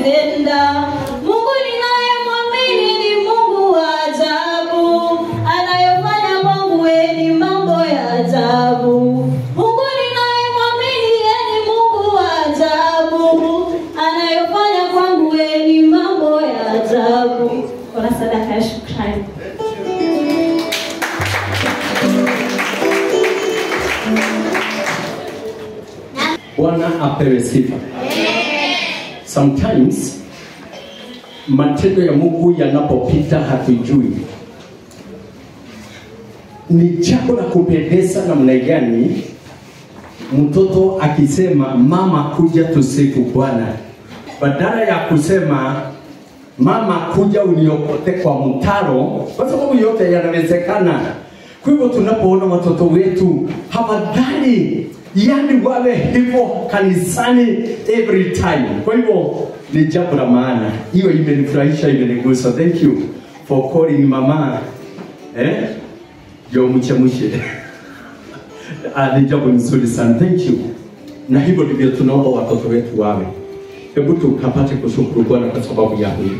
umetenda. Mungu ninayemwamini ni Mungu wa ajabu, anayofanya kwangu yeye ni mambo ya ajabu. Mungu ninayemwamini yeye ni Mungu wa ajabu, anayofanya kwangu yeye ni mambo ya ajabu. Kuna sadaka ya shukrani. Bwana apewe sifa. Sometimes matendo ya Mungu yanapopita hatujui. Ni jambo la kupendeza namna gani mtoto akisema mama, kuja tusifu Bwana, badala ya kusema mama, kuja uniokote kwa mtaro, kwa sababu yote yanawezekana. Kwa hivyo tunapoona watoto wetu hafadhali yani wawe hivyo kanisani every time. Kwa hivyo ni jambo la maana, hiyo imenifurahisha, imenigusa. Thank you for calling mama eh, jo mchemushe Ah, ni jambo nzuri sana, thank you. Na hivyo ndivyo tunaomba watoto wetu wawe. Hebu tukapate kushukuru Bwana kwa sababu ya huyu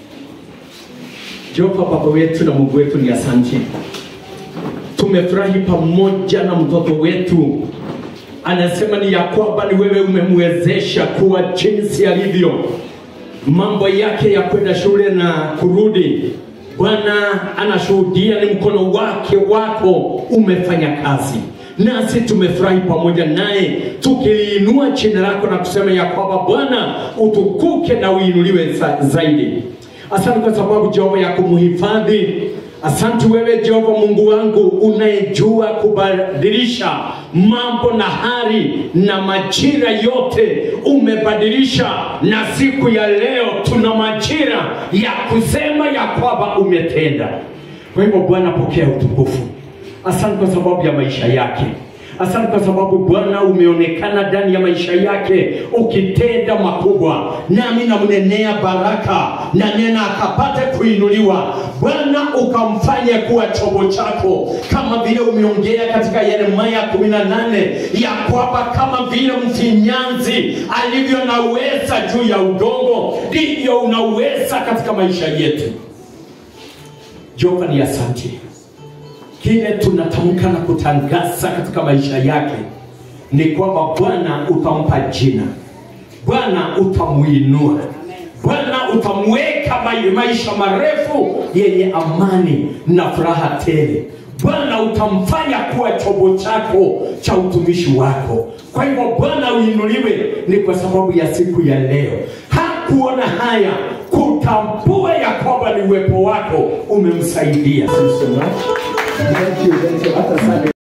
Jehova, Baba wetu na Mungu wetu, ni asante. Tumefurahi pamoja na mtoto wetu, anasema ni ya kwamba ni wewe umemwezesha kuwa jinsi alivyo, mambo yake ya kwenda shule na kurudi. Bwana anashuhudia ni mkono wake wako umefanya kazi nasi tumefurahi pamoja naye tukiliinua jina lako na kusema ya kwamba Bwana utukuke na uinuliwe za, zaidi. Asante kwa sababu Jehova ya kumhifadhi. Asante wewe Jehova Mungu wangu unayejua kubadilisha mambo na hali na majira yote umebadilisha, na siku ya leo tuna majira ya kusema ya kwamba umetenda. Kwa hivyo Bwana, pokea utukufu. Asante kwa sababu ya maisha yake. Asante kwa sababu Bwana umeonekana ndani ya maisha yake ukitenda makubwa, nami namnenea baraka na nena akapate kuinuliwa. Bwana ukamfanye kuwa chombo chako, kama vile umeongea katika Yeremia 18 ya kwamba kama vile mfinyanzi alivyo na uweza juu ya udongo, ndivyo unaweza katika maisha yetu. Jehova ni asante kile tunatamka na kutangaza katika maisha yake ni kwamba Bwana utampa jina, Bwana utamuinua, Bwana utamweka mai- maisha marefu yenye amani na furaha tele. Bwana utamfanya kuwa chombo chako cha utumishi wako. Kwa hivyo Bwana uinuliwe, ni kwa sababu ya siku ya leo. Hakuona haya kutambua ya kwamba ni uwepo wako umemsaidia. Thank you so much. Thank you, thank you. Hata sana